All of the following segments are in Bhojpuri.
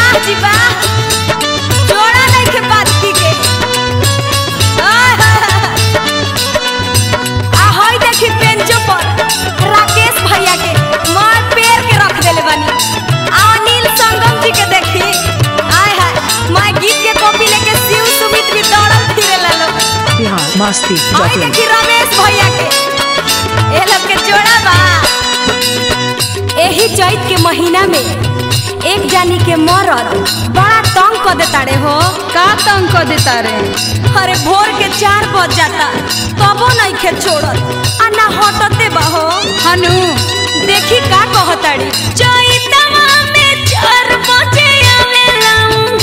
वाह जी वाह जोड़ा नहीं के बाती के आ होई देखी बेंचो पर राकेश भैया के मार पेर के रख देले बानी आ अनिल संगम जी के देखी आय हाय मैं गीत के कॉपी लेके शिव सुमित भी दौड़ल फिरे लालो बिहार मस्ती आई डॉट इन देखी रमेश भैया के ए लोग के जोड़ा बा एही चैत के महीना में एक जानी के मरद बड़ा तंग कर देता रे हो का तंग कर देता रे अरे भोर के चार बज जाता तबो नहीं खे छोड़त आ ना हटते बा हो हनु देखी का कहताड़ी चैतवा में चार बजे आवेला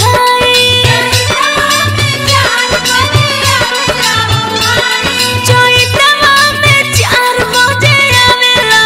चैतवा में चार बजे आवेला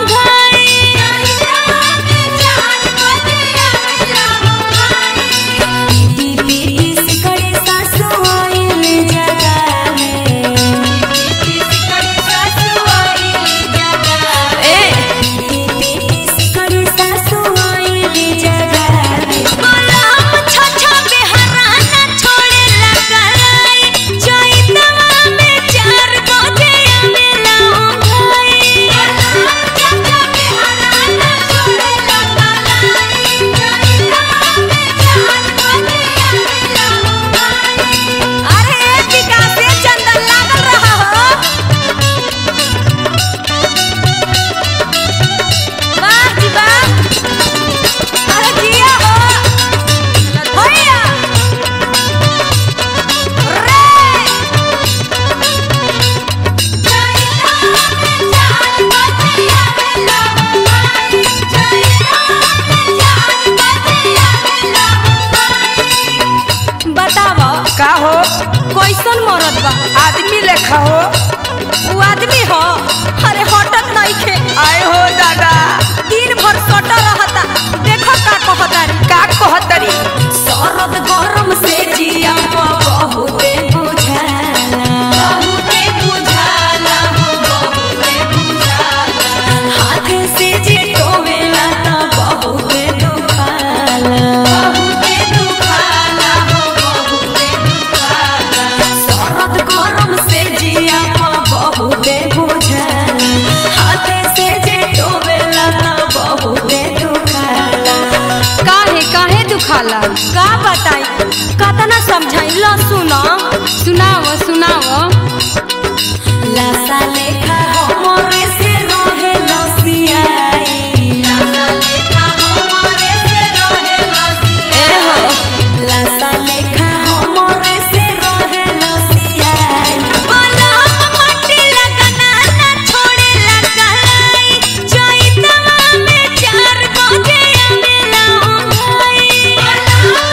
अरे ए विकास ए चंदन लागल रहा हो वाह जी वाह अरे जिया हो भैया रे बतावा का हो कैसन मरद बा आदमी लेखा हो उ आदमी हो अरे हटत नहीं खे आए हो दादा दिन भर सट रहता देखो का कहता रे का कहतरी सरद गरम से जिया बहुते बुझाला बहुते बुझाला हो बहुते बुझाला हाथ से जे टोवेला त बहुते दुखाला बहुते दुखाला हो बहुते दुखाला सरद गरम से जिया बहुते बुझाला हाथ से जे टोवेला त बहुते दुखाला काहे काहे दुखाला का बताई कतना समझाई लो सुनो सुनाओ सुनाओ लासा लेखा हमरे से रहे लसियाई लासा लेखा हमरे से रहे लसियाई लासा लेखा हमरे से रहे लसियाई बोला मट्टी लगना ना छोड़े लगाई चैतवा में चार बजे आवेला भाई बोला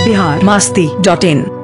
बिहार मास्ती डॉट इन